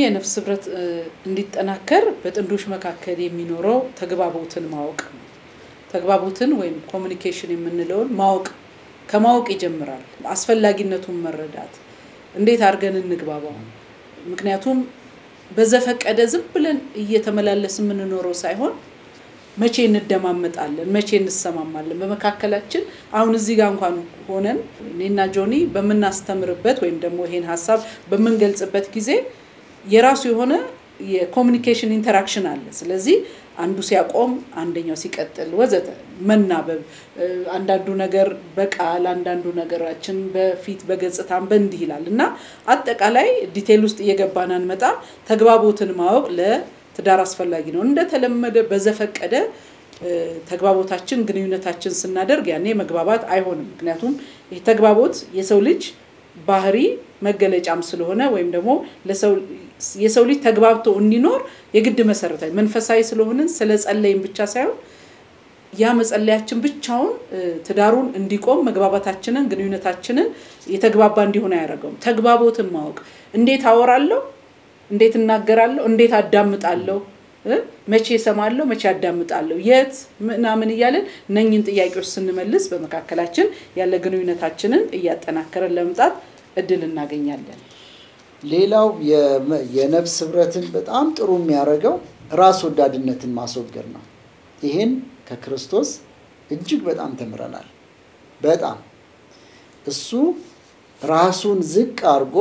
የነፍስ ህብረት እንዲጠናከር በጥንዶች መካከል የሚኖረው ተግባቦትን ማወቅ ነው። ተግባቦትን ወይም ኮሚኒኬሽን የምንለውን ማወቅ ከማወቅ ይጀምራል። አስፈላጊነቱን መረዳት፣ እንዴት አድርገን እንግባባው። ምክንያቱም በዘፈቀደ ዝም ብለን እየተመላለስ የምንኖረው ሳይሆን መቼ እንደማመጣለን፣ መቼ እንሰማማለን። በመካከላችን አሁን እዚህ ጋር እንኳን ሆነን እኔና ጆኒ በምናስተምርበት ወይም ደግሞ ይሄን ሀሳብ በምንገልጽበት ጊዜ የራሱ የሆነ የኮሚኒኬሽን ኢንተራክሽን አለ። ስለዚህ አንዱ ሲያቆም አንደኛው ሲቀጥል ወዘተ መናበብ፣ አንዳንዱ ነገር በቃል አንዳንዱ ነገራችን በፊት በገጽታም በእንዲህ ይላል እና አጠቃላይ ዲቴል ውስጥ እየገባን አንመጣ። ተግባቦትን ማወቅ ለትዳር አስፈላጊ ነው። እንደተለመደ በዘፈቀደ ተግባቦታችን ግንኙነታችን ስናደርግ ያኔ መግባባት አይሆንም። ምክንያቱም ተግባቦት የሰው ልጅ ባህሪ መገለጫም ስለሆነ ወይም ደግሞ የሰው ልጅ ተግባብቶ እንዲኖር የግድ መሰረታዊ መንፈሳዊ ስለሆንን ስለ ጸለይም ብቻ ሳይሆን ያ መጸለያችን ብቻውን ትዳሩን እንዲቆም መግባባታችንን ግንኙነታችንን የተግባባ እንዲሆን አያደርገውም። ተግባቦትን ማወቅ እንዴት አወራለሁ፣ እንዴት እናገራለሁ፣ እንዴት አዳምጣለሁ፣ መቼ እሰማለሁ፣ መቼ አዳምጣለሁ፣ የት ምናምን እያለን እነኝን ጥያቄዎች ስንመልስ በመካከላችን ያለ ግንኙነታችንን እያጠናከረን ለመምጣት እድል እናገኛለን። ሌላው የነፍስ ህብረትን በጣም ጥሩ የሚያደርገው ራስ ወዳድነትን ማስወገድ ነው። ይህን ከክርስቶስ እጅግ በጣም ተምረናል። በጣም እሱ ራሱን ዝቅ አድርጎ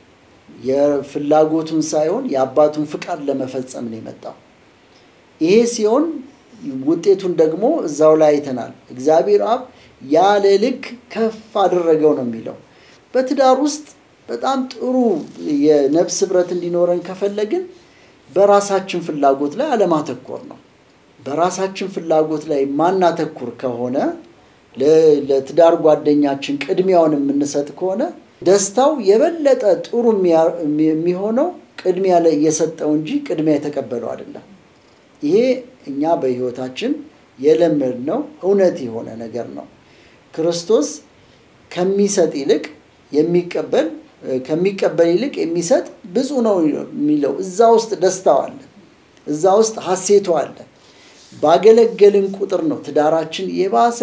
የፍላጎቱን ሳይሆን የአባቱን ፍቃድ ለመፈጸም ነው የመጣው። ይሄ ሲሆን ውጤቱን ደግሞ እዛው ላይ አይተናል። እግዚአብሔር አብ ያለ ልክ ከፍ አደረገው ነው የሚለው በትዳር ውስጥ በጣም ጥሩ የነፍስ ህብረት እንዲኖረን ከፈለግን በራሳችን ፍላጎት ላይ አለማተኮር ነው። በራሳችን ፍላጎት ላይ ማናተኩር ከሆነ ለትዳር ጓደኛችን ቅድሚያውን የምንሰጥ ከሆነ ደስታው የበለጠ ጥሩ የሚሆነው ቅድሚያ ላይ የሰጠው እንጂ ቅድሚያ የተቀበለው አይደለም። ይሄ እኛ በህይወታችን የለመድነው እውነት የሆነ ነገር ነው። ክርስቶስ ከሚሰጥ ይልቅ የሚቀበል ከሚቀበል ይልቅ የሚሰጥ ብፁ ነው የሚለው እዛ ውስጥ ደስታው አለ፣ እዛ ውስጥ ሀሴቱ አለ። ባገለገልን ቁጥር ነው ትዳራችን የባሰ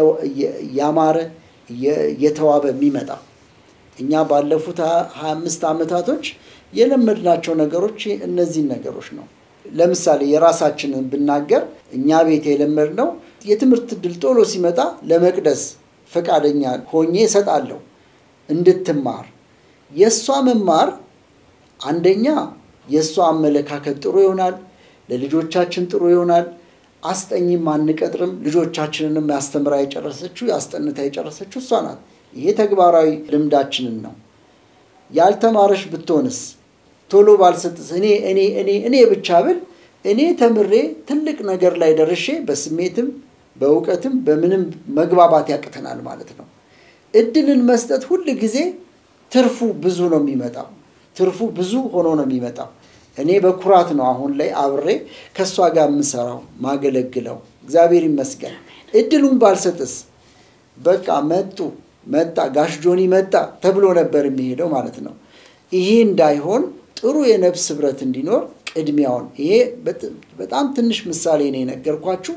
ያማረ እየተዋበ የሚመጣ። እኛ ባለፉት ሀያ አምስት ዓመታቶች የለመድናቸው ነገሮች እነዚህን ነገሮች ነው። ለምሳሌ የራሳችንን ብናገር እኛ ቤት የለመድነው የትምህርት እድል ቶሎ ሲመጣ ለመቅደስ ፈቃደኛ ሆኜ እሰጣለሁ እንድትማር የእሷ መማር አንደኛ የእሷ አመለካከት ጥሩ ይሆናል፣ ለልጆቻችን ጥሩ ይሆናል። አስጠኝም አንቀጥርም። ልጆቻችንንም ያስተምራ የጨረሰችው ያስጠንታ የጨረሰችው እሷ ናት። ይሄ ተግባራዊ ልምዳችንን ነው። ያልተማረሽ ብትሆንስ ቶሎ ባልሰጥስ እኔ እኔ እኔ እኔ ብቻ ብል እኔ ተምሬ ትልቅ ነገር ላይ ደርሼ በስሜትም በእውቀትም በምንም መግባባት ያቅተናል ማለት ነው። እድልን መስጠት ሁል ጊዜ ትርፉ ብዙ ነው የሚመጣው። ትርፉ ብዙ ሆኖ ነው የሚመጣው። እኔ በኩራት ነው አሁን ላይ አብሬ ከእሷ ጋር የምሰራው ማገለግለው። እግዚአብሔር ይመስገን። እድሉን ባልሰጥስ በቃ መጡ መጣ ጋሽ ጆኒ መጣ ተብሎ ነበር የሚሄደው ማለት ነው። ይሄ እንዳይሆን ጥሩ የነፍስ ህብረት እንዲኖር ቅድሚያውን ይሄ በጣም ትንሽ ምሳሌ ነው የነገርኳችሁ።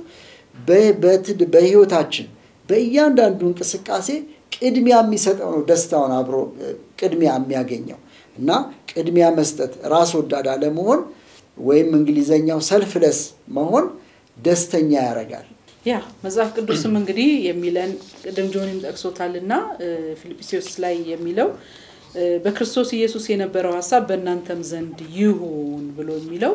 በህይወታችን በእያንዳንዱ እንቅስቃሴ ቅድሚያ የሚሰጠው ነው ደስታውን አብሮ ቅድሚያ የሚያገኘው እና ቅድሚያ መስጠት ራስ ወዳድ አለመሆን ወይም እንግሊዘኛው ሰልፍለስ መሆን ደስተኛ ያደርጋል። ያ መጽሐፍ ቅዱስም እንግዲህ የሚለን ቅድም ጆኒም ጠቅሶታል እና ፊልጵስዩስ ላይ የሚለው በክርስቶስ ኢየሱስ የነበረው ሀሳብ በእናንተም ዘንድ ይሁን ብሎ የሚለው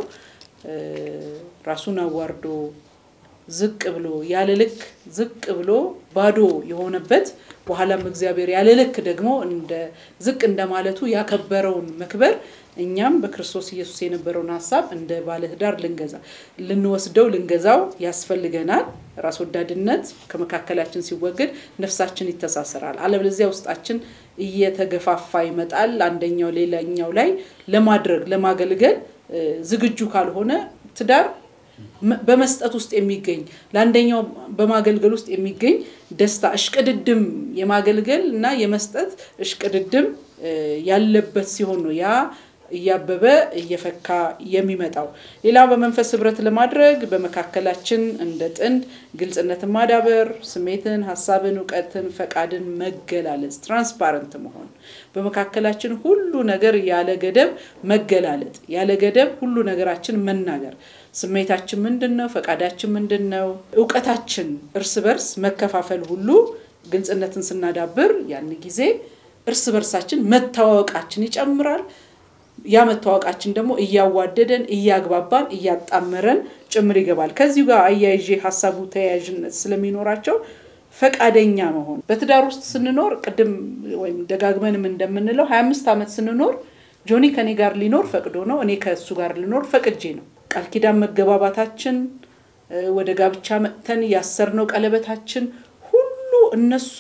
ራሱን አዋርዶ ዝቅ ብሎ ያለ ልክ ዝቅ ብሎ ባዶ የሆነበት በኋላም እግዚአብሔር ያለ ልክ ደግሞ እንደ ዝቅ እንደማለቱ ያከበረውን መክበር እኛም በክርስቶስ ኢየሱስ የነበረውን ሀሳብ እንደ ባለትዳር ልንገዛ ልንወስደው ልንገዛው ያስፈልገናል። ራስ ወዳድነት ከመካከላችን ሲወገድ ነፍሳችን ይተሳሰራል። አለበለዚያ ውስጣችን እየተገፋፋ ይመጣል። አንደኛው ሌላኛው ላይ ለማድረግ ለማገልገል ዝግጁ ካልሆነ ትዳር በመስጠት ውስጥ የሚገኝ ለአንደኛው በማገልገል ውስጥ የሚገኝ ደስታ እሽቅድድም የማገልገል እና የመስጠት እሽቅድድም ያለበት ሲሆን ነው ያ እያበበ እየፈካ የሚመጣው። ሌላው በመንፈስ ህብረት ለማድረግ በመካከላችን እንደ ጥንድ ግልጽነትን ማዳበር፣ ስሜትን፣ ሀሳብን፣ እውቀትን፣ ፈቃድን መገላለጽ፣ ትራንስፓረንት መሆን፣ በመካከላችን ሁሉ ነገር ያለ ገደብ መገላለጥ፣ ያለ ገደብ ሁሉ ነገራችን መናገር ስሜታችን ምንድን ነው? ፈቃዳችን ምንድን ነው? እውቀታችን እርስ በርስ መከፋፈል ሁሉ ግልጽነትን ስናዳብር ያን ጊዜ እርስ በርሳችን መተዋወቃችን ይጨምራል። ያ መተዋወቃችን ደግሞ እያዋደደን፣ እያግባባን፣ እያጣመረን ጭምር ይገባል። ከዚሁ ጋር አያይዤ ሀሳቡ ተያያዥነት ስለሚኖራቸው ፈቃደኛ መሆን በትዳር ውስጥ ስንኖር ቅድም ወይም ደጋግመንም እንደምንለው ሀያ አምስት ዓመት ስንኖር ጆኒ ከኔ ጋር ሊኖር ፈቅዶ ነው፣ እኔ ከእሱ ጋር ልኖር ፈቅጄ ነው። ቃል ኪዳን መገባባታችን፣ ወደ ጋብቻ መጥተን ያሰርነው ቀለበታችን ሁሉ እነሱ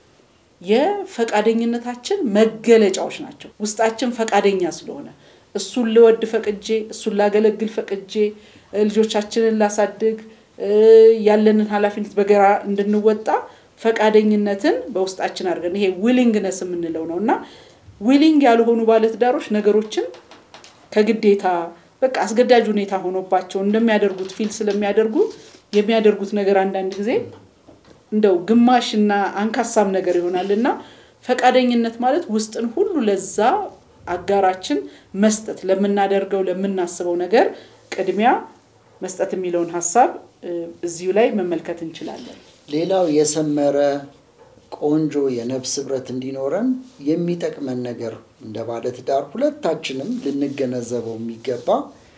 የፈቃደኝነታችን መገለጫዎች ናቸው። ውስጣችን ፈቃደኛ ስለሆነ እሱን ልወድ ፈቅጄ፣ እሱን ላገለግል ፈቅጄ፣ ልጆቻችንን ላሳድግ፣ ያለንን ኃላፊነት በጋራ እንድንወጣ ፈቃደኝነትን በውስጣችን አድርገን ይሄ ዊሊንግነስ የምንለው ነው እና ዊሊንግ ያልሆኑ ባለትዳሮች ነገሮችን ከግዴታ በቃ አስገዳጅ ሁኔታ ሆኖባቸው እንደሚያደርጉት ፊል ስለሚያደርጉ የሚያደርጉት ነገር አንዳንድ ጊዜ እንደው ግማሽ እና አንካሳም ነገር ይሆናል እና ፈቃደኝነት ማለት ውስጥን ሁሉ ለዛ አጋራችን መስጠት ለምናደርገው ለምናስበው ነገር ቅድሚያ መስጠት የሚለውን ሀሳብ እዚሁ ላይ መመልከት እንችላለን። ሌላው የሰመረ ቆንጆ የነፍስ ህብረት እንዲኖረን የሚጠቅመን ነገር እንደ ባለትዳር ሁለታችንም ልንገነዘበው የሚገባ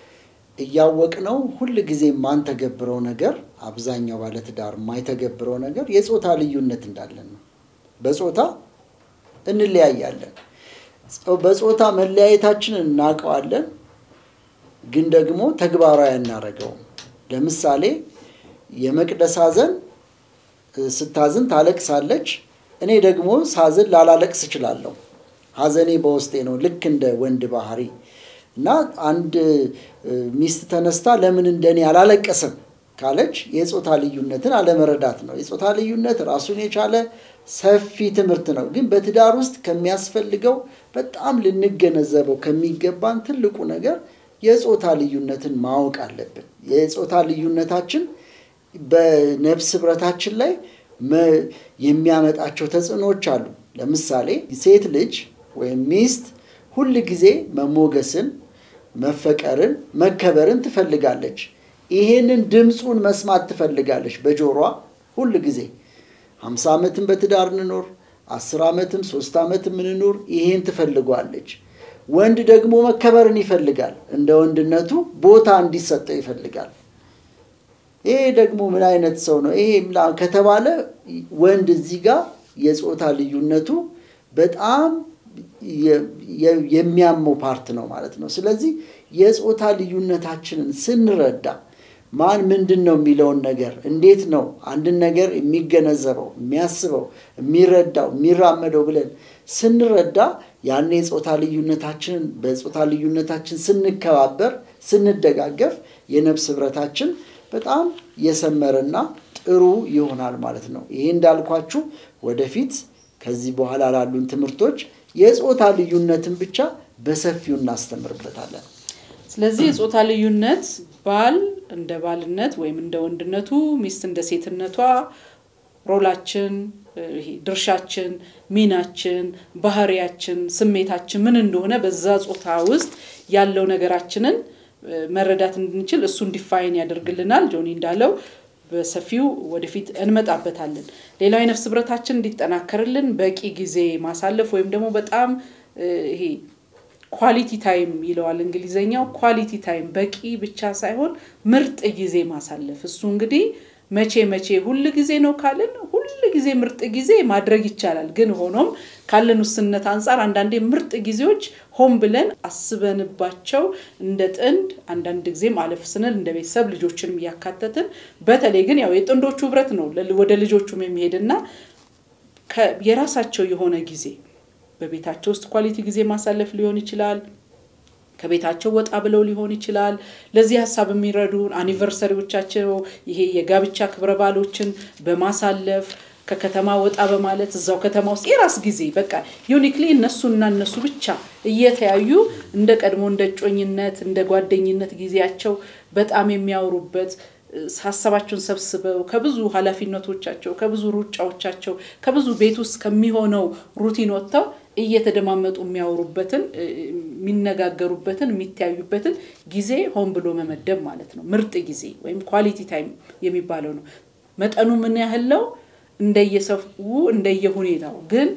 እያወቅነው ሁል ጊዜ የማንተገብረው ነገር አብዛኛው ባለትዳር የማይተገብረው ነገር የጾታ ልዩነት እንዳለን ነው። በጾታ እንለያያለን። በጾታ መለያየታችንን እናውቀዋለን፣ ግን ደግሞ ተግባራዊ አናደርገውም። ለምሳሌ የመቅደስ ሐዘን ስታዝን ታለቅሳለች። እኔ ደግሞ ሳዝን ላላለቅስ እችላለሁ። ሐዘኔ በውስጤ ነው፣ ልክ እንደ ወንድ ባህሪ እና አንድ ሚስት ተነስታ ለምን እንደኔ አላለቀስም ካለች የጾታ ልዩነትን አለመረዳት ነው። የጾታ ልዩነት ራሱን የቻለ ሰፊ ትምህርት ነው። ግን በትዳር ውስጥ ከሚያስፈልገው በጣም ልንገነዘበው ከሚገባን ትልቁ ነገር የጾታ ልዩነትን ማወቅ አለብን። የጾታ ልዩነታችን በነፍስ ህብረታችን ላይ የሚያመጣቸው ተጽዕኖዎች አሉ። ለምሳሌ ሴት ልጅ ወይም ሚስት ሁል ጊዜ መሞገስን፣ መፈቀርን፣ መከበርን ትፈልጋለች። ይሄንን ድምፁን መስማት ትፈልጋለች በጆሯ ሁል ጊዜ ሀምሳ ዓመትም በትዳር እንኖር አስር ዓመትም ሶስት ዓመትም እንኖር ይሄን ትፈልጓለች። ወንድ ደግሞ መከበርን ይፈልጋል። እንደ ወንድነቱ ቦታ እንዲሰጠው ይፈልጋል። ይሄ ደግሞ ምን አይነት ሰው ነው ይሄ ከተባለ ወንድ እዚህ ጋር የጾታ ልዩነቱ በጣም የሚያመው ፓርት ነው ማለት ነው። ስለዚህ የጾታ ልዩነታችንን ስንረዳ ማን ምንድን ነው የሚለውን ነገር እንዴት ነው አንድን ነገር የሚገነዘበው፣ የሚያስበው፣ የሚረዳው፣ የሚራመደው ብለን ስንረዳ ያን የጾታ ልዩነታችንን በጾታ ልዩነታችን ስንከባበር፣ ስንደጋገፍ የነፍስ ህብረታችን በጣም የሰመረና ጥሩ ይሆናል ማለት ነው። ይሄ እንዳልኳችሁ ወደፊት ከዚህ በኋላ ላሉን ትምህርቶች የጾታ ልዩነትን ብቻ በሰፊው እናስተምርበታለን። ስለዚህ የጾታ ልዩነት ባል እንደ ባልነት ወይም እንደ ወንድነቱ፣ ሚስት እንደ ሴትነቷ ሮላችን፣ ድርሻችን፣ ሚናችን፣ ባህሪያችን፣ ስሜታችን ምን እንደሆነ በዛ ጾታ ውስጥ ያለው ነገራችንን መረዳት እንድንችል እሱ እንዲፋይን ያደርግልናል። ጆኒ እንዳለው በሰፊው ወደፊት እንመጣበታለን። ሌላው የነፍስ ህብረታችን እንዲጠናከርልን በቂ ጊዜ ማሳለፍ ወይም ደግሞ በጣም ይሄ ኳሊቲ ታይም ይለዋል እንግሊዘኛው። ኳሊቲ ታይም በቂ ብቻ ሳይሆን ምርጥ ጊዜ ማሳለፍ። እሱ እንግዲህ መቼ መቼ ሁል ጊዜ ነው ካልን ሁል ጊዜ ምርጥ ጊዜ ማድረግ ይቻላል። ግን ሆኖም ካለን ውስንነት አንጻር አንዳንዴ ምርጥ ጊዜዎች ሆን ብለን አስበንባቸው እንደ ጥንድ አንዳንድ ጊዜም አለፍ ስንል እንደ ቤተሰብ ልጆችንም እያካተትን በተለይ ግን ያው የጥንዶቹ ህብረት ነው ወደ ልጆቹም የሚሄድና የራሳቸው የሆነ ጊዜ በቤታቸው ውስጥ ኳሊቲ ጊዜ ማሳለፍ ሊሆን ይችላል። ከቤታቸው ወጣ ብለው ሊሆን ይችላል። ለዚህ ሀሳብ የሚረዱን አኒቨርሰሪዎቻቸው ይሄ የጋብቻ ክብረ በዓሎችን በማሳለፍ ከከተማ ወጣ በማለት እዛው ከተማ ውስጥ የራስ ጊዜ በቃ ዩኒክሊ እነሱና እነሱ ብቻ እየተያዩ እንደ ቀድሞ እንደ እጮኝነት እንደ ጓደኝነት ጊዜያቸው በጣም የሚያወሩበት ሀሳባቸውን ሰብስበው ከብዙ ኃላፊነቶቻቸው ከብዙ ሩጫዎቻቸው ከብዙ ቤት ውስጥ ከሚሆነው ሩቲን ወጥተው እየተደማመጡ የሚያወሩበትን የሚነጋገሩበትን የሚተያዩበትን ጊዜ ሆን ብሎ መመደብ ማለት ነው። ምርጥ ጊዜ ወይም ኳሊቲ ታይም የሚባለው ነው። መጠኑ ምን ያህል ነው? እንደየሰው እንደየሁኔታው ግን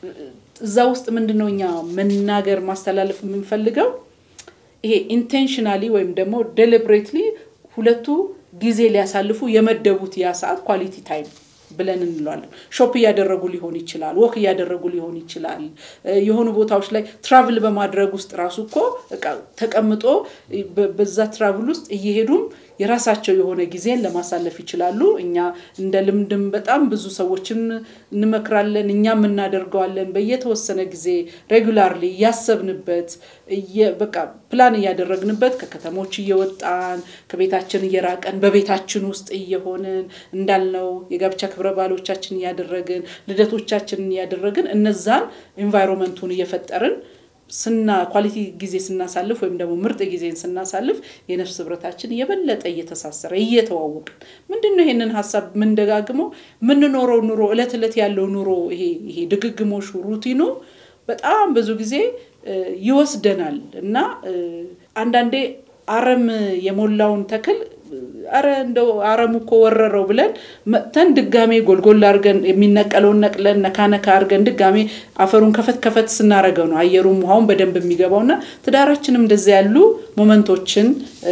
እዛ ውስጥ ምንድን ነው እኛ መናገር ማስተላለፍ የምንፈልገው ይሄ ኢንቴንሽናሊ ወይም ደግሞ ዴሊብሬትሊ ሁለቱ ጊዜ ሊያሳልፉ የመደቡት ያ ሰዓት ኳሊቲ ታይም ብለን እንለዋለን። ሾፕ እያደረጉ ሊሆን ይችላል፣ ወክ እያደረጉ ሊሆን ይችላል። የሆኑ ቦታዎች ላይ ትራቭል በማድረግ ውስጥ ራሱ እኮ ተቀምጦ በዛ ትራቭል ውስጥ እየሄዱም የራሳቸው የሆነ ጊዜን ለማሳለፍ ይችላሉ። እኛ እንደ ልምድም በጣም ብዙ ሰዎችን እንመክራለን፣ እኛም እናደርገዋለን። በየተወሰነ ጊዜ ሬጉላርሊ እያሰብንበት በቃ ፕላን እያደረግንበት ከከተሞች እየወጣን ከቤታችን እየራቀን በቤታችን ውስጥ እየሆንን እንዳልነው የጋብቻ ክብረ በዓሎቻችን እያደረግን ልደቶቻችንን እያደረግን እነዛን ኤንቫይሮንመንቱን እየፈጠርን ስና ኳሊቲ ጊዜ ስናሳልፍ ወይም ደግሞ ምርጥ ጊዜን ስናሳልፍ የነፍስ ህብረታችን የበለጠ እየተሳሰረ እየተዋወቅን ምንድን ነው ይሄንን ሀሳብ የምንደጋግመው የምንኖረው ኑሮ እለት እለት ያለው ኑሮ ይሄ ይሄ ድግግሞሹ ሩቲኑ በጣም ብዙ ጊዜ ይወስደናል እና አንዳንዴ አረም የሞላውን ተክል አረ እንደው አረሙ እኮ ወረረው ብለን መጥተን ድጋሜ ጎልጎል አድርገን የሚነቀለውን ነቅለን ነካነካ አድርገን ድጋሜ አፈሩን ከፈት ከፈት ስናደርገው ነው አየሩም ውሃውን በደንብ የሚገባው እና ትዳራችንም እንደዚያ ያሉ ሞመንቶችን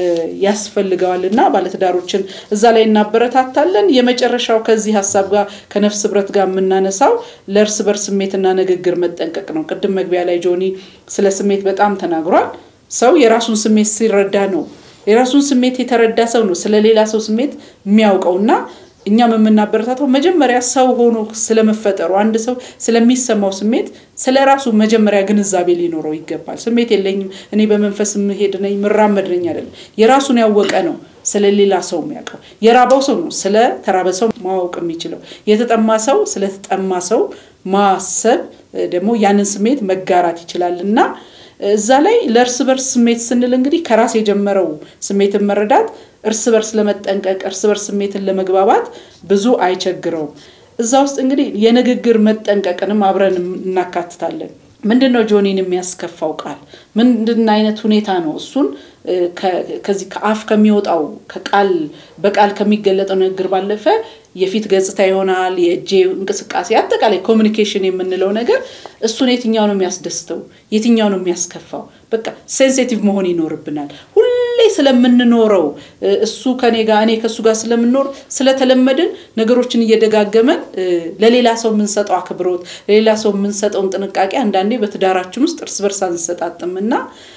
ያስፈልገዋል እና ባለትዳሮችን እዛ ላይ እናበረታታለን። የመጨረሻው ከዚህ ሀሳብ ጋር ከነፍስ ህብረት ጋር የምናነሳው ለእርስ በርስ ስሜትና ንግግር መጠንቀቅ ነው። ቅድም መግቢያ ላይ ጆኒ ስለ ስሜት በጣም ተናግሯል። ሰው የራሱን ስሜት ሲረዳ ነው የራሱን ስሜት የተረዳ ሰው ነው ስለ ሌላ ሰው ስሜት የሚያውቀው እና እኛም የምናበረታተው መጀመሪያ ሰው ሆኖ ስለመፈጠሩ አንድ ሰው ስለሚሰማው ስሜት ስለ ራሱ መጀመሪያ ግንዛቤ ሊኖረው ይገባል። ስሜት የለኝም እኔ በመንፈስ ምሄድ ነኝ ምራመድ ነኝ አይደለም። የራሱን ያወቀ ነው ስለ ሌላ ሰው የሚያውቀው። የራበው ሰው ነው ስለ ተራበ ሰው ማወቅ የሚችለው። የተጠማ ሰው ስለ ተጠማ ሰው ማሰብ ደግሞ ያንን ስሜት መጋራት ይችላል እና እዛ ላይ ለእርስ በርስ ስሜት ስንል እንግዲህ ከራስ የጀመረው ስሜትን መረዳት እርስ በርስ ለመጠንቀቅ እርስ በርስ ስሜትን ለመግባባት ብዙ አይቸግረውም። እዛ ውስጥ እንግዲህ የንግግር መጠንቀቅንም አብረን እናካትታለን። ምንድን ነው ጆኒን የሚያስከፋው ቃል? ምንድን አይነት ሁኔታ ነው? እሱን ከዚህ ከአፍ ከሚወጣው ከቃል በቃል ከሚገለጠው ንግግር ባለፈ የፊት ገጽታ ይሆናል፣ የእጄ እንቅስቃሴ፣ አጠቃላይ ኮሚኒኬሽን የምንለው ነገር እሱን የትኛው ነው የሚያስደስተው? የትኛው ነው የሚያስከፋው? በቃ ሴንሲቲቭ መሆን ይኖርብናል። ሁሌ ስለምንኖረው እሱ ከኔ ጋር እኔ ከእሱ ጋር ስለምንኖር ስለተለመድን ነገሮችን እየደጋገመን ለሌላ ሰው የምንሰጠው አክብሮት፣ ለሌላ ሰው የምንሰጠውን ጥንቃቄ አንዳንዴ በትዳራችን ውስጥ እርስ በርስ አንሰጣጥም እና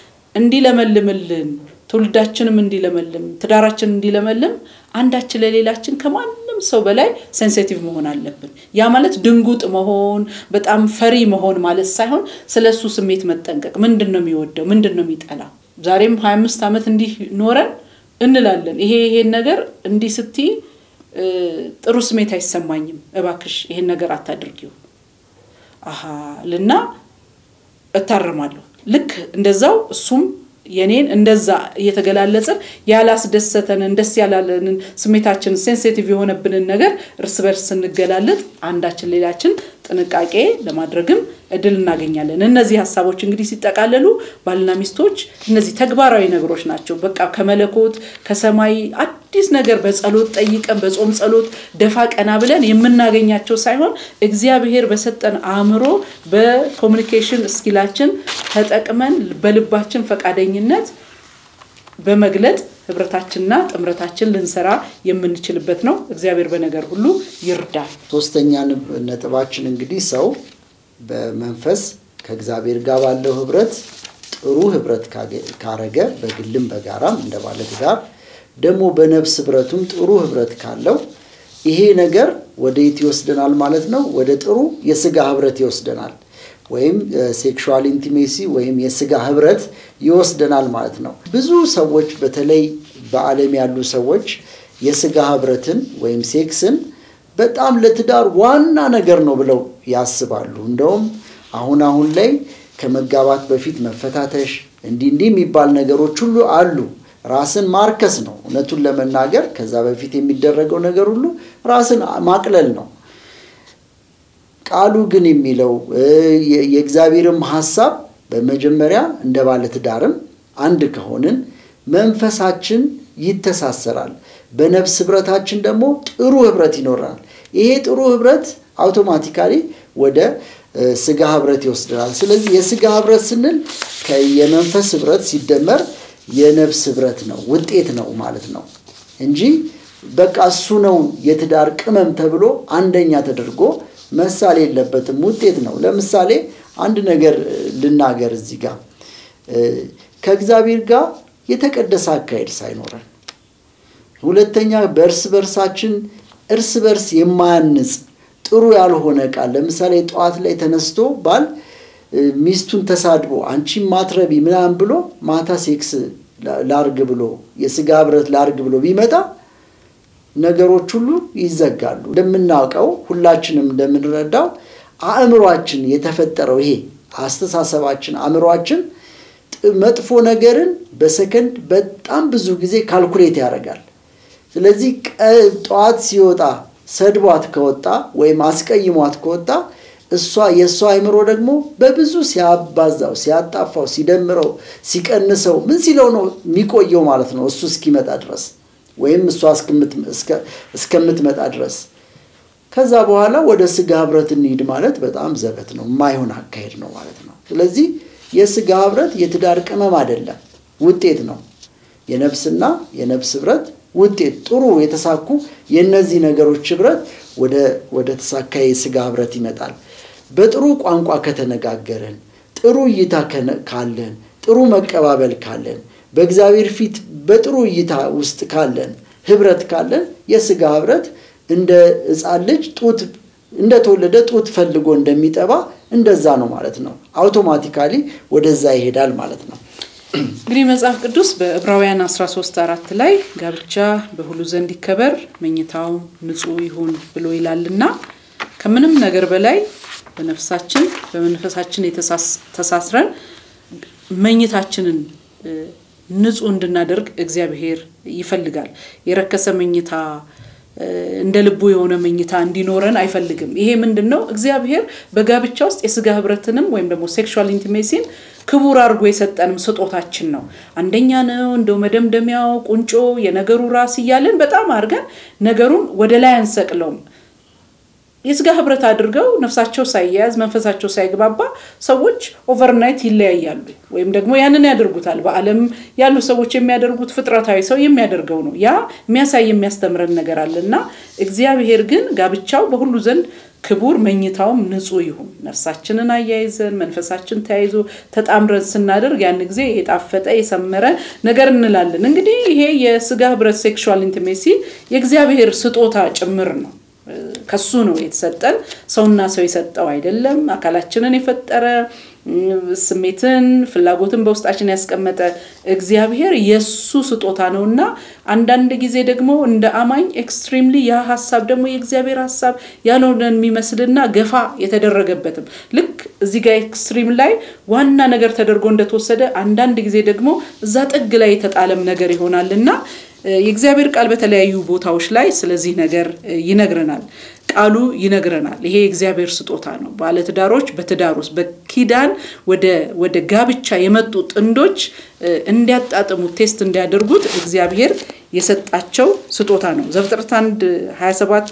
እንዲለመልምልን ትውልዳችንም እንዲለመልም ትዳራችን እንዲለመልም አንዳችን ለሌላችን ከማንም ሰው በላይ ሴንሲቲቭ መሆን አለብን። ያ ማለት ድንጉጥ መሆን በጣም ፈሪ መሆን ማለት ሳይሆን ስለ እሱ ስሜት መጠንቀቅ። ምንድን ነው የሚወደው? ምንድን ነው የሚጠላው? ዛሬም ሀያ አምስት ዓመት እንዲህ ኖረን እንላለን። ይሄ ይሄን ነገር እንዲህ ስትይ ጥሩ ስሜት አይሰማኝም፣ እባክሽ ይሄን ነገር አታድርጊው አሀ ልና እታረማለሁ። ልክ እንደዛው እሱም የኔን እንደዛ እየተገላለጽን ያላስደሰተንን ደስ ያላለንን ስሜታችን ሴንሲቲቭ የሆነብንን ነገር እርስ በርስ ስንገላለጥ አንዳችን ሌላችን ጥንቃቄ ለማድረግም እድል እናገኛለን። እነዚህ ሀሳቦች እንግዲህ ሲጠቃለሉ ባልና ሚስቶች እነዚህ ተግባራዊ ነገሮች ናቸው። በቃ ከመለኮት ከሰማይ አዲስ ነገር በጸሎት ጠይቀን በጾም ጸሎት ደፋ ቀና ብለን የምናገኛቸው ሳይሆን እግዚአብሔር በሰጠን አእምሮ በኮሚኒኬሽን እስኪላችን ተጠቅመን በልባችን ፈቃደኝነት በመግለጥ ህብረታችንና ጥምረታችን ልንሰራ የምንችልበት ነው። እግዚአብሔር በነገር ሁሉ ይርዳል። ሶስተኛ ነጥባችን እንግዲህ ሰው በመንፈስ ከእግዚአብሔር ጋር ባለው ህብረት ጥሩ ህብረት ካረገ በግልም በጋራም እንደ ባለ ትዳር ደግሞ በነፍስ ህብረቱም ጥሩ ህብረት ካለው ይሄ ነገር ወደ የት ይወስደናል ማለት ነው? ወደ ጥሩ የስጋ ህብረት ይወስደናል ወይም ሴክሹዋል ኢንቲሜሲ ወይም የስጋ ህብረት ይወስደናል ማለት ነው። ብዙ ሰዎች በተለይ በዓለም ያሉ ሰዎች የስጋ ህብረትን ወይም ሴክስን በጣም ለትዳር ዋና ነገር ነው ብለው ያስባሉ። እንደውም አሁን አሁን ላይ ከመጋባት በፊት መፈታተሽ እንዲህ እንዲህ የሚባል ነገሮች ሁሉ አሉ። ራስን ማርከስ ነው እውነቱን ለመናገር ከዛ በፊት የሚደረገው ነገር ሁሉ ራስን ማቅለል ነው። ቃሉ ግን የሚለው የእግዚአብሔርም ሀሳብ በመጀመሪያ እንደ ባለትዳርም አንድ ከሆንን መንፈሳችን ይተሳሰራል። በነፍስ ህብረታችን ደግሞ ጥሩ ህብረት ይኖረናል። ይሄ ጥሩ ህብረት አውቶማቲካሊ ወደ ስጋ ህብረት ይወስደናል። ስለዚህ የስጋ ህብረት ስንል የመንፈስ ህብረት ሲደመር የነፍስ ህብረት ነው ውጤት ነው ማለት ነው እንጂ በቃ እሱ ነው የትዳር ቅመም ተብሎ አንደኛ ተደርጎ መሳሌ የለበትም። ውጤት ነው። ለምሳሌ አንድ ነገር ልናገር እዚህ ጋር ከእግዚአብሔር ጋር የተቀደሰ አካሄድ ሳይኖረን፣ ሁለተኛ በእርስ በርሳችን እርስ በርስ የማያንጽ ጥሩ ያልሆነ ቃል ለምሳሌ ጠዋት ላይ ተነስቶ ባል ሚስቱን ተሳድቦ አንቺ ማትረቢ ምናምን ብሎ ማታ ሴክስ ላርግ ብሎ የስጋ ህብረት ላርግ ብሎ ቢመጣ ነገሮች ሁሉ ይዘጋሉ። እንደምናውቀው ሁላችንም እንደምንረዳው አእምሯችን የተፈጠረው ይሄ አስተሳሰባችን አእምሯችን መጥፎ ነገርን በሰከንድ በጣም ብዙ ጊዜ ካልኩሌት ያደርጋል። ስለዚህ ጠዋት ሲወጣ ሰድቧት ከወጣ ወይም አስቀይሟት ከወጣ እሷ የእሷ አእምሮ ደግሞ በብዙ ሲያባዛው፣ ሲያጣፋው፣ ሲደምረው፣ ሲቀንሰው ምን ሲለው ነው የሚቆየው ማለት ነው እሱ እስኪመጣ ድረስ ወይም እሷ እስከምትመጣ ድረስ። ከዛ በኋላ ወደ ስጋ ህብረት እንሂድ ማለት በጣም ዘበት ነው፣ የማይሆን አካሄድ ነው ማለት ነው። ስለዚህ የስጋ ህብረት የትዳር ቅመም አይደለም፣ ውጤት ነው። የነፍስና የነፍስ ህብረት ውጤት ጥሩ የተሳኩ የእነዚህ ነገሮች ህብረት ወደ ተሳካ የስጋ ህብረት ይመጣል። በጥሩ ቋንቋ ከተነጋገርን፣ ጥሩ እይታ ካለን፣ ጥሩ መቀባበል ካለን፣ በእግዚአብሔር ፊት በጥሩ እይታ ውስጥ ካለን፣ ህብረት ካለን የስጋ ህብረት እንደ ሕፃን ልጅ ጡት እንደተወለደ ጡት ፈልጎ እንደሚጠባ እንደዛ ነው ማለት ነው። አውቶማቲካሊ ወደዛ ይሄዳል ማለት ነው። እንግዲህ መጽሐፍ ቅዱስ በዕብራውያን 13 አራት ላይ ጋብቻ በሁሉ ዘንድ ይከበር መኝታው ንጹሕ ይሁን ብሎ ይላልና ከምንም ነገር በላይ በነፍሳችን በመንፈሳችን ተሳስረን መኝታችንን ንጹሕ እንድናደርግ እግዚአብሔር ይፈልጋል። የረከሰ መኝታ እንደ ልቡ የሆነ መኝታ እንዲኖረን አይፈልግም። ይሄ ምንድን ነው? እግዚአብሔር በጋብቻ ውስጥ የስጋ ህብረትንም ወይም ደግሞ ሴክሹዋል ኢንቲሜሲን ክቡር አድርጎ የሰጠንም ስጦታችን ነው። አንደኛ ነው እንደው መደምደሚያው ቁንጮ የነገሩ ራስ እያለን በጣም አድርገን ነገሩን ወደ ላይ አንሰቅለውም። የስጋ ህብረት አድርገው ነፍሳቸው ሳይያያዝ መንፈሳቸው ሳይግባባ ሰዎች ኦቨርናይት ይለያያሉ፣ ወይም ደግሞ ያንን ያደርጉታል። በዓለም ያሉ ሰዎች የሚያደርጉት ፍጥረታዊ ሰው የሚያደርገው ነው። ያ የሚያሳይ የሚያስተምረን ነገር አለ እና እግዚአብሔር ግን ጋብቻው በሁሉ ዘንድ ክቡር መኝታውም ንጹሕ ይሁን። ነፍሳችንን አያይዘን መንፈሳችን ተያይዞ ተጣምረን ስናደርግ ያን ጊዜ የጣፈጠ የሰመረ ነገር እንላለን። እንግዲህ ይሄ የስጋ ህብረት ሴክሹዋል ኢንቲሜሲ የእግዚአብሔር ስጦታ ጭምር ነው። ከሱ ነው የተሰጠን። ሰውና ሰው የሰጠው አይደለም። አካላችንን የፈጠረ ስሜትን፣ ፍላጎትን በውስጣችን ያስቀመጠ እግዚአብሔር የእሱ ስጦታ ነው እና አንዳንድ ጊዜ ደግሞ እንደ አማኝ ኤክስትሪምሊ ያ ሀሳብ ደግሞ የእግዚአብሔር ሀሳብ ያልሆነን የሚመስልና ገፋ የተደረገበትም ልክ እዚህ ጋር ኤክስትሪም ላይ ዋና ነገር ተደርጎ እንደተወሰደ አንዳንድ ጊዜ ደግሞ እዛ ጥግ ላይ የተጣለም ነገር ይሆናል እና የእግዚአብሔር ቃል በተለያዩ ቦታዎች ላይ ስለዚህ ነገር ይነግረናል። ቃሉ ይነግረናል። ይሄ የእግዚአብሔር ስጦታ ነው። ባለትዳሮች በትዳር ውስጥ በኪዳን ወደ ጋብቻ የመጡ ጥንዶች እንዲያጣጥሙት ቴስት እንዲያደርጉት እግዚአብሔር የሰጣቸው ስጦታ ነው። ዘፍጥረት አንድ 27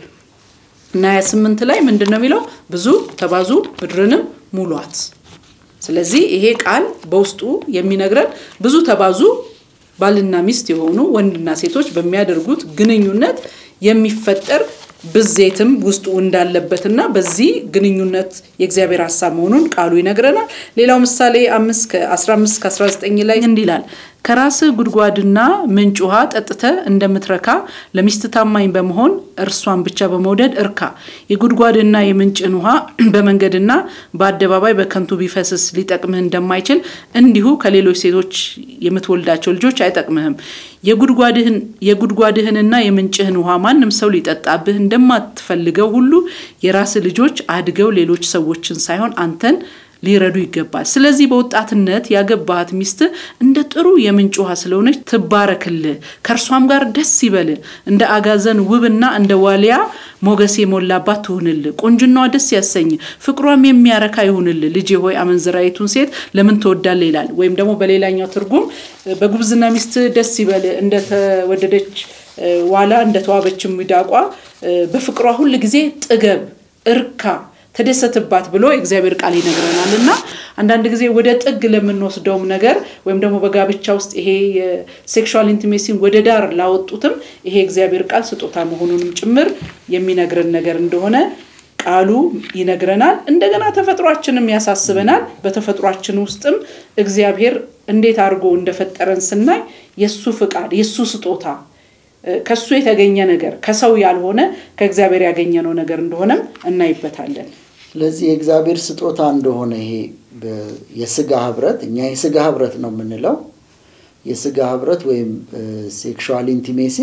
እና 28 ላይ ምንድን ነው የሚለው? ብዙ ተባዙ ምድርንም ሙሏት። ስለዚህ ይሄ ቃል በውስጡ የሚነግረን ብዙ ተባዙ ባልና ሚስት የሆኑ ወንድና ሴቶች በሚያደርጉት ግንኙነት የሚፈጠር ብዜትም ውስጡ እንዳለበትና በዚህ ግንኙነት የእግዚአብሔር ሀሳብ መሆኑን ቃሉ ይነግረናል። ሌላው ምሳሌ አምስት ከ15 ከ19 ላይ እንዲህ ይላል፣ ከራስህ ጉድጓድና ምንጭ ውሃ ጠጥተህ እንደምትረካ ለሚስት ታማኝ በመሆን እርሷን ብቻ በመውደድ እርካ። የጉድጓድና የምንጭን ውሃ በመንገድና በአደባባይ በከንቱ ቢፈስስ ሊጠቅምህ እንደማይችል እንዲሁ ከሌሎች ሴቶች የምትወልዳቸው ልጆች አይጠቅምህም። የጉድጓድህንና የምንጭህን ውሃ ማንም ሰው ሊጠጣብህ እንደማትፈልገው ሁሉ የራስህ ልጆች አድገው ሌሎች ሰዎችን ሳይሆን አንተን ሊረዱ ይገባል። ስለዚህ በወጣትነት ያገባሃት ሚስት እንደ ጥሩ የምንጭ ውሃ ስለሆነች ትባረክልህ፣ ከእርሷም ጋር ደስ ይበልህ። እንደ አጋዘን ውብና እንደ ዋሊያ ሞገስ የሞላባት ትሁንልህ። ቁንጅናዋ ደስ ያሰኝ፣ ፍቅሯም የሚያረካ ይሁንልህ። ልጄ ሆይ አመንዝራይቱን ሴት ለምን ትወዳለህ? ይላል። ወይም ደግሞ በሌላኛው ትርጉም በጉብዝና ሚስት ደስ ይበልህ፣ እንደተወደደች ዋላ እንደተዋበችም ሚዳቋ በፍቅሯ ሁል ጊዜ ጥገብ፣ እርካ ተደሰትባት ብሎ የእግዚአብሔር ቃል ይነግረናል። እና አንዳንድ ጊዜ ወደ ጥግ ለምንወስደውም ነገር ወይም ደግሞ በጋብቻ ውስጥ ይሄ የሴክሹዋል ኢንቲሜሲን ወደ ዳር ላወጡትም ይሄ የእግዚአብሔር ቃል ስጦታ መሆኑንም ጭምር የሚነግረን ነገር እንደሆነ ቃሉ ይነግረናል። እንደገና ተፈጥሯችንም ያሳስበናል። በተፈጥሯችን ውስጥም እግዚአብሔር እንዴት አድርጎ እንደፈጠረን ስናይ የእሱ ፍቃድ የእሱ ስጦታ ከሱ የተገኘ ነገር ከሰው ያልሆነ ከእግዚአብሔር ያገኘነው ነገር እንደሆነም እናይበታለን። ስለዚህ የእግዚአብሔር ስጦታ እንደሆነ ይሄ የስጋ ህብረት እኛ የስጋ ህብረት ነው የምንለው። የስጋ ህብረት ወይም ሴክሹዋል ኢንቲሜሲ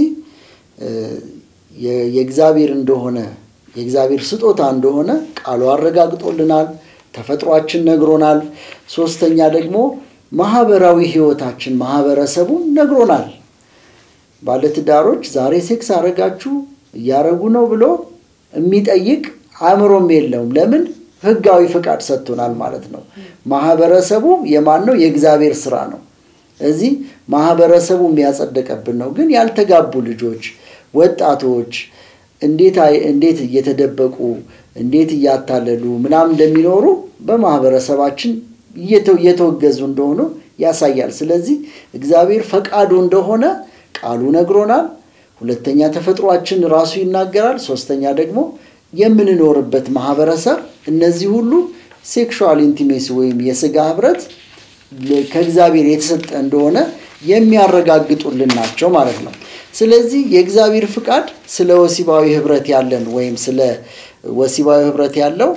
የእግዚአብሔር እንደሆነ የእግዚአብሔር ስጦታ እንደሆነ ቃሉ አረጋግጦልናል። ተፈጥሯችን ነግሮናል። ሶስተኛ ደግሞ ማህበራዊ ህይወታችን ማህበረሰቡን ነግሮናል። ባለትዳሮች ዛሬ ሴክስ አረጋችሁ እያረጉ ነው ብሎ የሚጠይቅ አእምሮም የለውም። ለምን? ህጋዊ ፍቃድ ሰጥቶናል ማለት ነው። ማህበረሰቡ የማን ነው? የእግዚአብሔር ስራ ነው። እዚህ ማህበረሰቡ የሚያጸደቀብን ነው። ግን ያልተጋቡ ልጆች፣ ወጣቶች እንዴት እንዴት እየተደበቁ እንዴት እያታለሉ ምናምን እንደሚኖሩ በማህበረሰባችን እየተወገዙ እንደሆኑ ያሳያል። ስለዚህ እግዚአብሔር ፈቃዱ እንደሆነ ቃሉ ነግሮናል። ሁለተኛ ተፈጥሯችን ራሱ ይናገራል። ሶስተኛ ደግሞ የምንኖርበት ማህበረሰብ፣ እነዚህ ሁሉ ሴክሹዋል ኢንቲሜሲ ወይም የስጋ ህብረት ከእግዚአብሔር የተሰጠ እንደሆነ የሚያረጋግጡልን ናቸው ማለት ነው። ስለዚህ የእግዚአብሔር ፍቃድ ስለ ወሲባዊ ህብረት ያለን ወይም ስለ ወሲባዊ ህብረት ያለው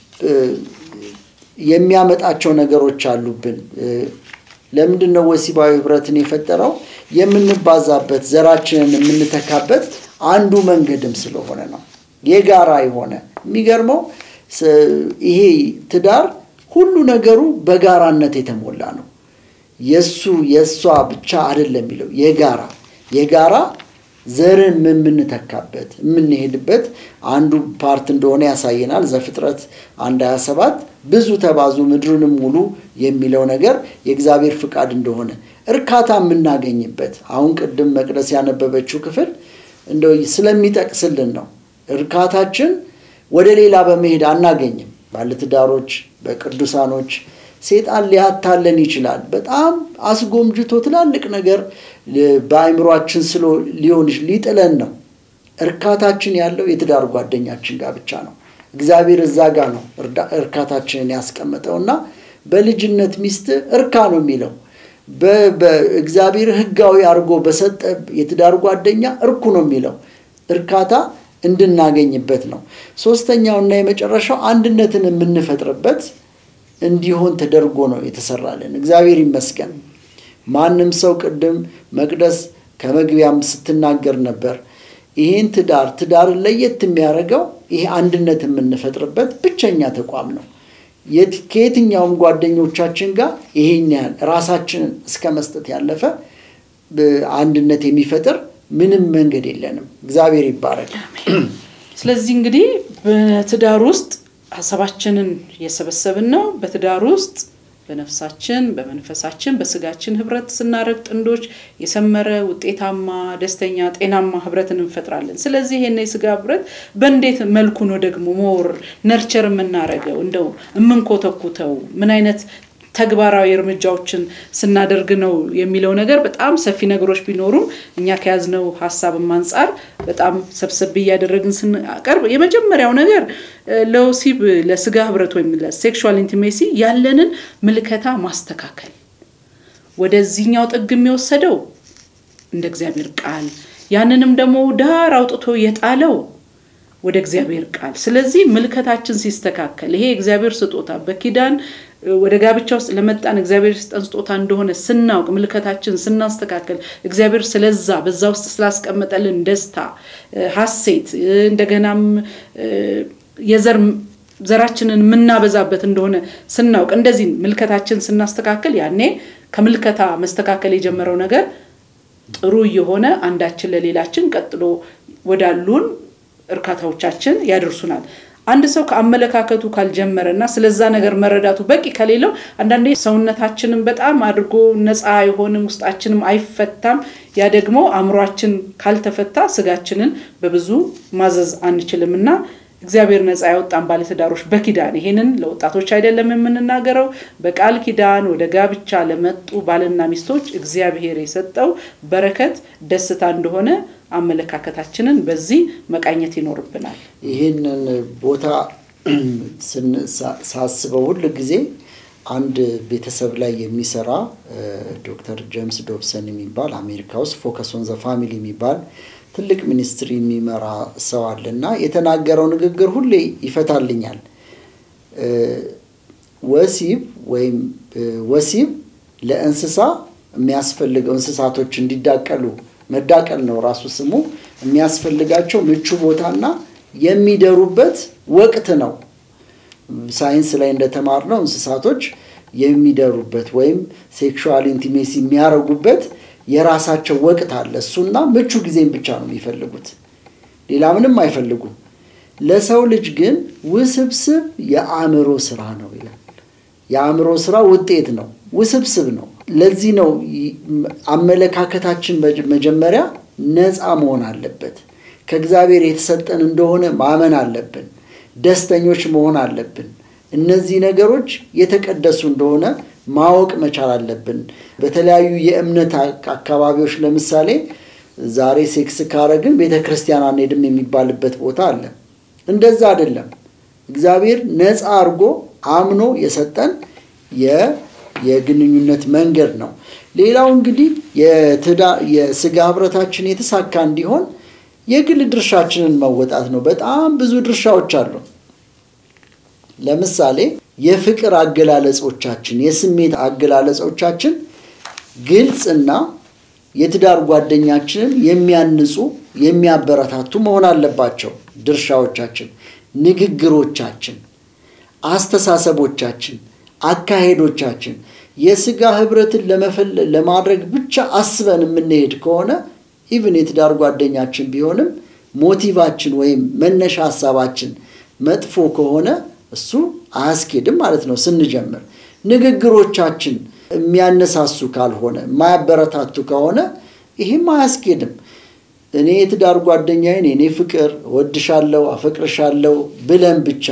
የሚያመጣቸው ነገሮች አሉብን። ለምንድን ነው ወሲባዊ ህብረትን የፈጠረው? የምንባዛበት ዘራችንን የምንተካበት አንዱ መንገድም ስለሆነ ነው። የጋራ የሆነ የሚገርመው ይሄ ትዳር ሁሉ ነገሩ በጋራነት የተሞላ ነው። የሱ የእሷ ብቻ አይደለም የሚለው የጋራ የጋራ ዘርን የምንተካበት የምንሄድበት አንዱ ፓርት እንደሆነ ያሳየናል። ዘፍጥረት አንድ ሀያ ሰባት ብዙ ተባዙ ምድሩንም ሙሉ የሚለው ነገር የእግዚአብሔር ፍቃድ እንደሆነ እርካታ የምናገኝበት አሁን ቅድም መቅደስ ያነበበችው ክፍል እንደው ስለሚጠቅስልን ነው። እርካታችን ወደ ሌላ በመሄድ አናገኝም። ባለትዳሮች፣ በቅዱሳኖች ሴጣን ሊያታለን ይችላል። በጣም አስጎምጅቶ ትላልቅ ነገር በአእምሯችን ስሎ ሊሆን ሊጥለን ነው። እርካታችን ያለው የትዳር ጓደኛችን ጋር ብቻ ነው። እግዚአብሔር እዛ ጋር ነው እርካታችንን ያስቀመጠው እና በልጅነት ሚስት እርካ ነው የሚለው በእግዚአብሔር ሕጋዊ አድርጎ በሰጠ የትዳር ጓደኛ እርኩ ነው የሚለው እርካታ እንድናገኝበት ነው። ሶስተኛውና የመጨረሻው አንድነትን የምንፈጥርበት እንዲሆን ተደርጎ ነው የተሰራልን። እግዚአብሔር ይመስገን። ማንም ሰው ቅድም መቅደስ ከመግቢያም ስትናገር ነበር። ይህን ትዳር ትዳርን ለየት የሚያደርገው ይሄ አንድነት የምንፈጥርበት ብቸኛ ተቋም ነው። ከየትኛውም ጓደኞቻችን ጋር ይሄን ያህል ራሳችንን እስከ መስጠት ያለፈ አንድነት የሚፈጥር ምንም መንገድ የለንም። እግዚአብሔር ይባረክ። ስለዚህ እንግዲህ በትዳር ውስጥ ሀሳባችንን እየሰበሰብን ነው። በትዳር ውስጥ በነፍሳችን፣ በመንፈሳችን፣ በስጋችን ህብረት ስናደርግ ጥንዶች የሰመረ ውጤታማ፣ ደስተኛ፣ ጤናማ ህብረትን እንፈጥራለን። ስለዚህ ይሄን የስጋ ህብረት በእንዴት መልኩ ነው ደግሞ ሞር ነርቸር የምናደርገው እንደው የምንኮተኩተው ምን አይነት ተግባራዊ እርምጃዎችን ስናደርግ ነው የሚለው ነገር በጣም ሰፊ ነገሮች ቢኖሩም እኛ ከያዝነው ሀሳብም አንጻር በጣም ሰብሰብ እያደረግን ስናቀርብ የመጀመሪያው ነገር ለወሲብ ለስጋ ህብረት ወይም ለሴክሹዋል ኢንቲሜሲ ያለንን ምልከታ ማስተካከል። ወደዚህኛው ጥግ የሚወሰደው እንደ እግዚአብሔር ቃል ያንንም ደግሞ ዳር አውጥቶ የጣለው ወደ እግዚአብሔር ቃል። ስለዚህ ምልከታችን ሲስተካከል ይሄ የእግዚአብሔር ስጦታ በኪዳን ወደ ጋብቻ ውስጥ ለመጣን እግዚአብሔር የሰጠን ስጦታ እንደሆነ ስናውቅ ምልከታችን ስናስተካከል እግዚአብሔር ስለዛ በዛ ውስጥ ስላስቀመጠልን ደስታ፣ ሐሴት እንደገናም የዘር ዘራችንን የምናበዛበት እንደሆነ ስናውቅ እንደዚህ ምልከታችን ስናስተካከል ያኔ ከምልከታ መስተካከል የጀመረው ነገር ጥሩ እየሆነ አንዳችን ለሌላችን ቀጥሎ ወዳሉን እርካታዎቻችን ያደርሱናል። አንድ ሰው ከአመለካከቱ ካልጀመረ እና ስለዛ ነገር መረዳቱ በቂ ከሌለው አንዳንዴ ሰውነታችንን በጣም አድርጎ ነፃ አይሆንም፣ ውስጣችንም አይፈታም። ያ ደግሞ አእምሯችን ካልተፈታ ስጋችንን በብዙ ማዘዝ አንችልም እና እግዚአብሔር ነፃ ያወጣን ባለትዳሮች በኪዳን ይሄንን ለወጣቶች አይደለም የምንናገረው፣ በቃል ኪዳን ወደ ጋብቻ ለመጡ ባልና ሚስቶች እግዚአብሔር የሰጠው በረከት ደስታ እንደሆነ አመለካከታችንን በዚህ መቃኘት ይኖርብናል። ይህንን ቦታ ሳስበው ሁል ጊዜ አንድ ቤተሰብ ላይ የሚሰራ ዶክተር ጄምስ ዶብሰን የሚባል አሜሪካ ውስጥ ፎከስ ኦን ዘ ፋሚሊ የሚባል ትልቅ ሚኒስትሪ የሚመራ ሰው አለ እና የተናገረው ንግግር ሁሌ ይፈታልኛል። ወሲብ ወይም ወሲብ ለእንስሳ የሚያስፈልገው እንስሳቶች እንዲዳቀሉ መዳቀል ነው ራሱ ስሙ የሚያስፈልጋቸው ምቹ ቦታና የሚደሩበት ወቅት ነው። ሳይንስ ላይ እንደተማርነው እንስሳቶች የሚደሩበት ወይም ሴክሹዋል ኢንቲሜሲ የሚያደርጉበት የራሳቸው ወቅት አለ። እሱና ምቹ ጊዜም ብቻ ነው የሚፈልጉት፣ ሌላ ምንም አይፈልጉም። ለሰው ልጅ ግን ውስብስብ የአእምሮ ስራ ነው ይላል። የአእምሮ ስራ ውጤት ነው፣ ውስብስብ ነው። ለዚህ ነው አመለካከታችን መጀመሪያ ነፃ መሆን አለበት። ከእግዚአብሔር የተሰጠን እንደሆነ ማመን አለብን። ደስተኞች መሆን አለብን። እነዚህ ነገሮች የተቀደሱ እንደሆነ ማወቅ መቻል አለብን። በተለያዩ የእምነት አካባቢዎች ለምሳሌ ዛሬ ሴክስ ካረግን ቤተ ክርስቲያን አንሄድም የሚባልበት ቦታ አለ። እንደዛ አይደለም። እግዚአብሔር ነፃ አድርጎ አምኖ የሰጠን የግንኙነት መንገድ ነው። ሌላው እንግዲህ የስጋ ህብረታችን የተሳካ እንዲሆን የግል ድርሻችንን መወጣት ነው። በጣም ብዙ ድርሻዎች አሉ። ለምሳሌ የፍቅር አገላለጾቻችን፣ የስሜት አገላለጾቻችን ግልጽና የትዳር ጓደኛችንን የሚያንጹ የሚያበረታቱ መሆን አለባቸው። ድርሻዎቻችን፣ ንግግሮቻችን፣ አስተሳሰቦቻችን፣ አካሄዶቻችን የስጋ ህብረትን ለማድረግ ብቻ አስበን የምንሄድ ከሆነ ኢቭን የትዳር ጓደኛችን ቢሆንም ሞቲቫችን ወይም መነሻ ሀሳባችን መጥፎ ከሆነ እሱ አያስኬድም ማለት ነው። ስንጀምር ንግግሮቻችን የሚያነሳሱ ካልሆነ የማያበረታቱ ከሆነ ይህም አያስኬድም። እኔ የትዳር ጓደኛዬን እኔ ፍቅር እወድሻለሁ፣ አፈቅርሻለሁ ብለን ብቻ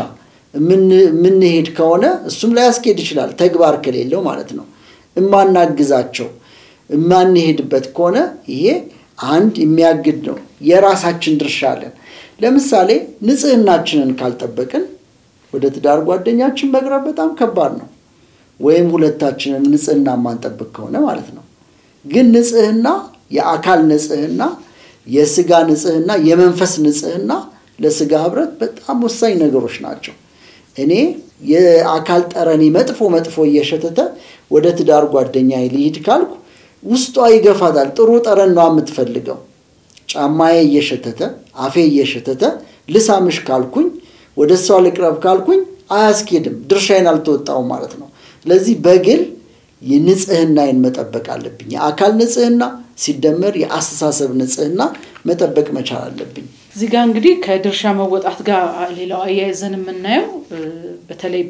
የምንሄድ ከሆነ እሱም ላያስኬድ ይችላል፣ ተግባር ከሌለው ማለት ነው። እማናግዛቸው የማንሄድበት ከሆነ ይሄ አንድ የሚያግድ ነው። የራሳችን ድርሻ አለን። ለምሳሌ ንጽህናችንን ካልጠበቅን ወደ ትዳር ጓደኛችን መቅረብ በጣም ከባድ ነው። ወይም ሁለታችንን ንጽህና የማንጠብቅ ከሆነ ማለት ነው። ግን ንጽህና፣ የአካል ንጽህና፣ የስጋ ንጽህና፣ የመንፈስ ንጽህና ለስጋ ህብረት በጣም ወሳኝ ነገሮች ናቸው። እኔ የአካል ጠረኔ መጥፎ መጥፎ እየሸተተ ወደ ትዳር ጓደኛ ልሂድ ካልኩ ውስጧ ይገፋታል። ጥሩ ጠረን ነው የምትፈልገው። ጫማዬ እየሸተተ አፌ እየሸተተ ልሳምሽ ካልኩኝ ወደ እሷ ልቅረብ ካልኩኝ አያስኬድም፣ ድርሻዬን አልተወጣውም ማለት ነው። ስለዚህ በግል የንጽህናዬን መጠበቅ አለብኝ። የአካል ንጽህና ሲደመር የአስተሳሰብ ንጽህና መጠበቅ መቻል አለብኝ። እዚህ ጋር እንግዲህ ከድርሻ መወጣት ጋር ሌላው አያይዘን የምናየው በተለይ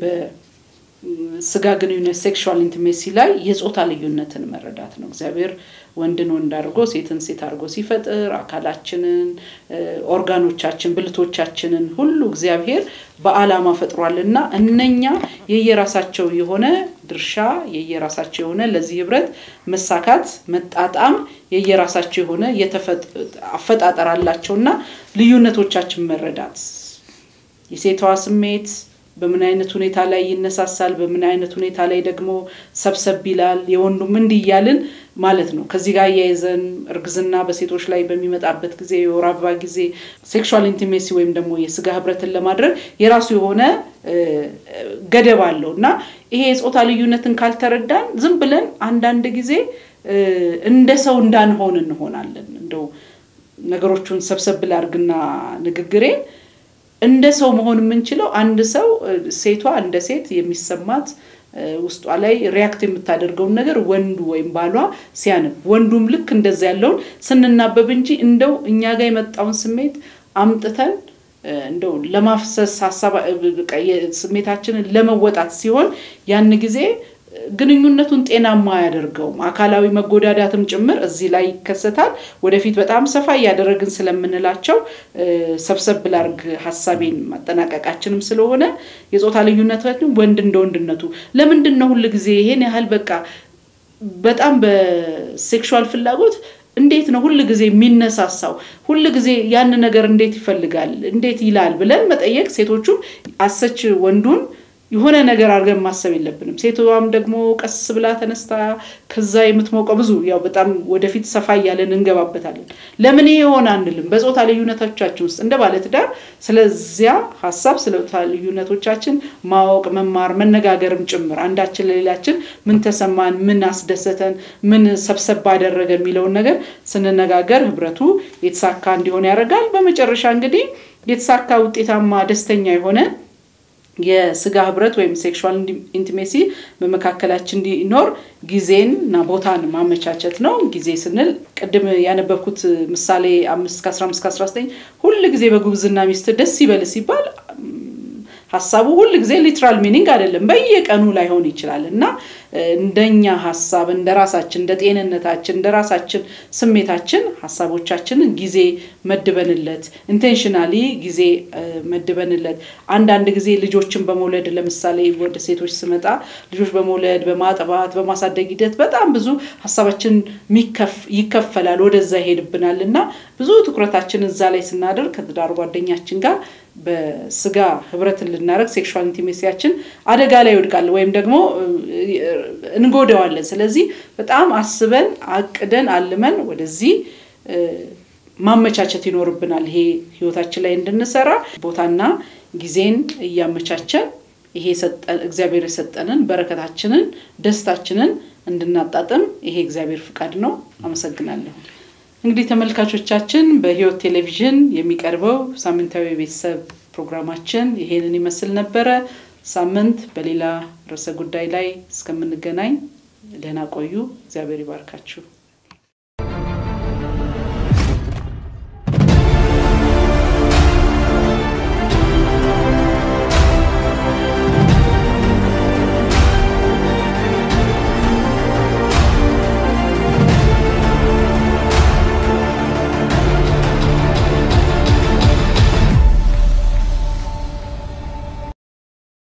በስጋ ግንኙነት ሴክሹዋል ኢንቲሜሲ ላይ የጾታ ልዩነትን መረዳት ነው። እግዚአብሔር ወንድን ወንድ አድርጎ ሴትን ሴት አድርጎ ሲፈጥር አካላችንን፣ ኦርጋኖቻችን፣ ብልቶቻችንን ሁሉ እግዚአብሔር በዓላማ ፈጥሯል እና እነኛ የየራሳቸው የሆነ ድርሻ የየራሳቸው የሆነ ለዚህ ህብረት መሳካት መጣጣም የየራሳቸው የሆነ አፈጣጠር አላቸው እና ልዩነቶቻችን መረዳት የሴቷ ስሜት በምን አይነት ሁኔታ ላይ ይነሳሳል፣ በምን አይነት ሁኔታ ላይ ደግሞ ሰብሰብ ይላል፣ የወንዱም እንዲህ እያልን ማለት ነው። ከዚህ ጋር እያይዘን እርግዝና በሴቶች ላይ በሚመጣበት ጊዜ የወር አበባ ጊዜ ሴክሹዋል ኢንቲሜሲ ወይም ደግሞ የስጋ ህብረትን ለማድረግ የራሱ የሆነ ገደብ አለው እና ይሄ የፆታ ልዩነትን ካልተረዳን ዝም ብለን አንዳንድ ጊዜ እንደ ሰው እንዳንሆን እንሆናለን። እንደው ነገሮቹን ሰብሰብ ላድርግና ንግግሬን እንደ ሰው መሆን የምንችለው አንድ ሰው ሴቷ እንደ ሴት የሚሰማት ውስጧ ላይ ሪያክት የምታደርገውን ነገር ወንዱ ወይም ባሏ ሲያነብ ወንዱም ልክ እንደዛ ያለውን ስንናበብ እንጂ እንደው እኛ ጋር የመጣውን ስሜት አምጥተን እንደው ለማፍሰስ ሀሳብ ስሜታችንን ለመወጣት ሲሆን ያን ጊዜ ግንኙነቱን ጤናማ አያደርገውም። አካላዊ መጎዳዳትም ጭምር እዚህ ላይ ይከሰታል። ወደፊት በጣም ሰፋ እያደረግን ስለምንላቸው ሰብሰብ ላርግ ሀሳቤን ማጠናቀቃችንም ስለሆነ የፆታ ልዩነታችን ወንድ እንደ ወንድነቱ ለምንድን ነው ሁል ጊዜ ይሄን ያህል በቃ በጣም በሴክሹዋል ፍላጎት እንዴት ነው ሁል ጊዜ የሚነሳሳው? ሁል ጊዜ ያን ነገር እንዴት ይፈልጋል እንዴት ይላል ብለን መጠየቅ ሴቶቹም አሰች ወንዱን የሆነ ነገር አድርገን ማሰብ የለብንም። ሴቷም ደግሞ ቀስ ብላ ተነስታ ከዛ የምትሞቀው ብዙ ያው በጣም ወደፊት ሰፋ እያለን እንገባበታለን። ለምን ይሄ የሆነ አንልም። በፆታ ልዩነቶቻችን ውስጥ እንደ ባለትዳር ስለዚያ ሀሳብ ስለ ፆታ ልዩነቶቻችን ማወቅ፣ መማር፣ መነጋገርም ጭምር አንዳችን ለሌላችን ምን ተሰማን፣ ምን አስደሰተን፣ ምን ሰብሰብ አደረገ የሚለውን ነገር ስንነጋገር ህብረቱ የተሳካ እንዲሆን ያደርጋል። በመጨረሻ እንግዲህ የተሳካ ውጤታማ፣ ደስተኛ የሆነ የስጋ ህብረት ወይም ሴክሹዋል ኢንቲሜሲ በመካከላችን እንዲኖር ጊዜን እና ቦታን ማመቻቸት ነው። ጊዜ ስንል ቅድም ያነበብኩት ምሳሌ አምስት ከአስራ አምስት ከአስራ ዘጠኝ ሁል ጊዜ በጉብዝና ሚስት ደስ ይበል ሲባል ሀሳቡ ሁል ጊዜ ሊትራል ሚኒንግ አይደለም፣ በየቀኑ ላይሆን ይችላል እና እንደኛ ሀሳብ እንደ ራሳችን እንደ ጤንነታችን እንደ ራሳችን ስሜታችን ሀሳቦቻችንን ጊዜ መድበንለት ኢንቴንሽናሊ ጊዜ መድበንለት አንዳንድ ጊዜ ልጆችን በመውለድ ለምሳሌ ወደ ሴቶች ስመጣ ልጆች በመውለድ በማጥባት በማሳደግ ሂደት በጣም ብዙ ሀሳባችን ይከፈላል፣ ወደዛ ይሄድብናል እና ብዙ ትኩረታችን እዛ ላይ ስናደርግ ከትዳር ጓደኛችን ጋር በስጋ ህብረትን ልናደርግ ሴክሹዋል ኢንቲሜሲያችን አደጋ ላይ ይወድቃል ወይም ደግሞ እንጎዳዋለን። ስለዚህ በጣም አስበን አቅደን አልመን ወደዚህ ማመቻቸት ይኖርብናል። ይሄ ህይወታችን ላይ እንድንሰራ ቦታና ጊዜን እያመቻቸን ይሄ እግዚአብሔር የሰጠንን በረከታችንን፣ ደስታችንን እንድናጣጥም ይሄ እግዚአብሔር ፍቃድ ነው። አመሰግናለሁ። እንግዲህ ተመልካቾቻችን በህይወት ቴሌቪዥን የሚቀርበው ሳምንታዊ የቤተሰብ ፕሮግራማችን ይሄንን ይመስል ነበረ። ሳምንት በሌላ ርዕሰ ጉዳይ ላይ እስከምንገናኝ ደህና ቆዩ። እግዚአብሔር ይባርካችሁ።